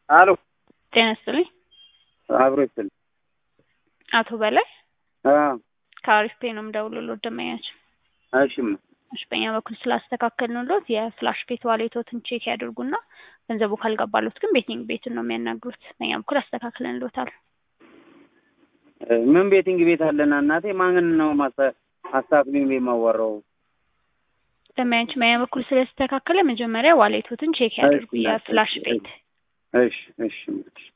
አሎ ጤና ይስጥልኝ። አብሮ ይስጥልኝ። አቶ በላይ አዎ ከአሪፍ ፔ ነው የምደውልልዎት ደንበኛችን። እሺማ እሺ በእኛ በኩል ስላስተካከልንልዎት የፍላሽ ቤት ዋሌቶትን ቼክ ያድርጉና ገንዘቡ ካልገባልዎት ግን ቤቲንግ ቤትን ነው የሚያናግሩት። በእኛ በኩል አስተካክለንልዎታል። ምን ቤቲንግ ቤት አለና እናቴ ማንን ነው ማስታ- አስተካክሉኝ ብዬ የማዋራው? ደንበኛችን በእኛ በኩል ስለተስተካከለ መጀመሪያ ዋሌቶትን ቼክ ያድርጉ እሺ፣ የፍላሽ ቤት እሺ እሺ እሺ